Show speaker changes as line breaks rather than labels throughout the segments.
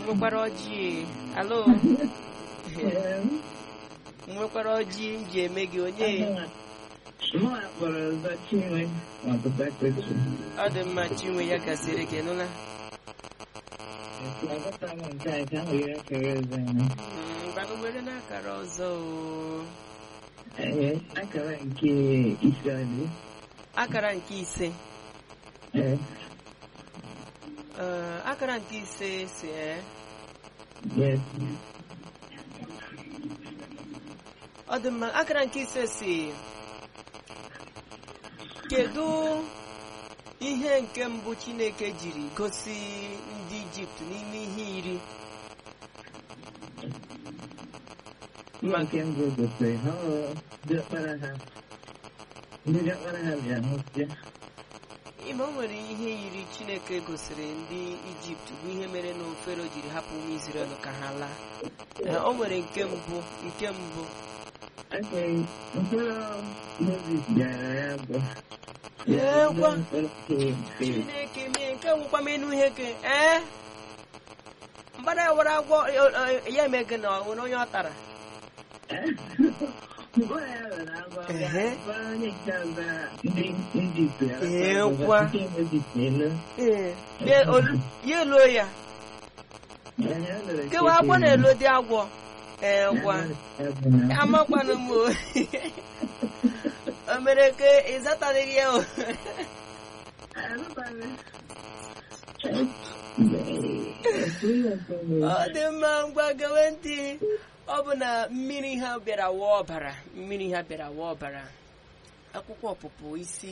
nwekwara ọjị alo nwekwara ọjị m ji eme gị onye
Mụ akpọrọ ọzọ Chinwe Ọkụtakọchi.
ọ dị mma chinwe ya gasịrị gị nụla
Aghọta m nke a ka m were akara ọzọ ya.
ngwanụ were n'akara ọzọ o
Ee, akara nke ise ọdị.
akara nke ise
Ee,
Ee, akara nke ise si ee
yes.
ọ dị mma akara nke ise si kedu ihe nke mbụ chineke jiri gosi ndị ijipt n'ime ihe iri
Mma nke mbụ gosiri ha ọ diọkpara ha. Ndị diọkpara ha bịa nwụsịa.
ime o nwere ihe iri chineke gosiri ndị ijipt bụ ihe mere na ofero jiri hapụ ụmụ izrel ka ha laa Ee, o nwere nke mbụ nke mbụ
Ake mkpụrụ Moses bịara ya bụ.
Ee, gwa.
Mkpụrụ nke
chineke mee nke nwụkwa m enu ihe ke ee mgbada ya were agwọ e- e- ya eme gị na ọ nwere onye ọ tara
Mkpụrụ ya were agwa bịa.
Ehe.
Mkpụrụ onye nke ọzọ ndị Ijipt ya.
Ee, gwa.
Nke Moses na-elu.
Ee, ya olu- ya eluo ya kewa agwọ na-elo dị agwọ ee gwa amakwanụ m o o mere ka ịzataghị ya o ọ dị mma ngwa gewe ntị ọ bụ na mmiri ha bịara wụọ ọbara mmiri ha bịara wụọ ọbara akwụkwọ ọpụpụ isi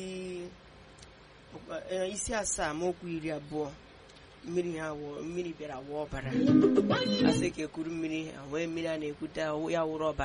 eh, isi asaa amaokwu iri abụọ mmiri ha wụọ mmiri bịara wụọ ọbara asị ka ekuru mmiri ha wee mmiri a na-ekwute ya wụrụ ọbara